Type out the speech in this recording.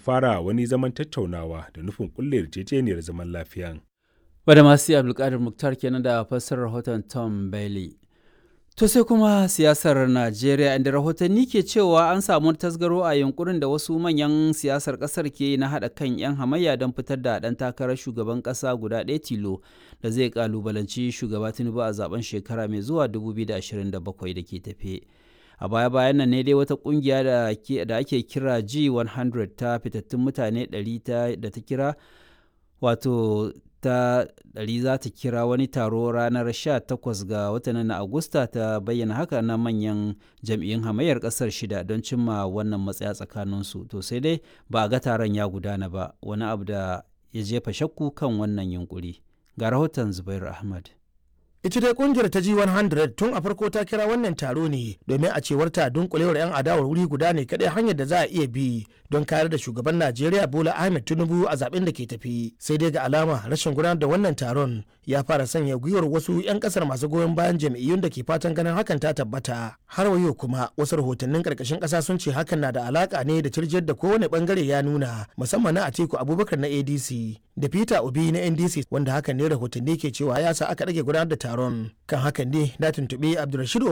fara wani zaman tattaunawa da nufin kulle yarjejeniyar zaman lafiyan. Bada masu Abdulkadir Muktar kenan da fassarar rahoton Tom Bailey. To sai kuma siyasar Najeriya inda rahotanni ke cewa an samu tasgaro a yunkurin da wasu manyan siyasar kasar ke na haɗa kan 'yan hamayya don fitar da ɗan takarar shugaban ƙasa guda ɗaya tilo da zai kalubalanci shugaba Tinubu a zaben shekara mai zuwa 2027 da ke tafe. A baya-bayan nan ne dai wata kungiya da ake kira G100 ta fitattun mutane 100 da ta kira wato ta ɗari za ta kira wani taro ranar 18 ga watan na Agusta ta bayyana haka na manyan jam'iyyun hamayyar ƙasar shida don cimma wannan matsaya tsakaninsu. To sai dai ba a ga taron ya gudana ba wani abu da ya jefa shakku kan wannan yunkuri. Ga rahoton Zubair Ahmad. ita dai kungiyar ta G100 tun a farko ta kira wannan taro ne domin a cewar ta dunkulewar 'yan adawar wuri guda ne kadai hanyar da za a iya bi don kayar da shugaban Najeriya Bola Ahmed Tinubu a zaben da ke tafi sai dai ga alama rashin gudanar da wannan taron ya fara sanya gwiwar wasu 'yan kasar masu goyon bayan jam'iyyun da ke fatan ganin hakan ta tabbata har wayo kuma wasu rahotannin karkashin kasa sun ce hakan na da alaka ne da tirjiyar da kowane bangare ya nuna musamman na Atiku Abubakar na ADC da Peter Obi na NDC wanda hakan ne rahotanni ke cewa ya sa aka rage gudanar da taron kan hakan ne na tuntuɓi Abdulrashid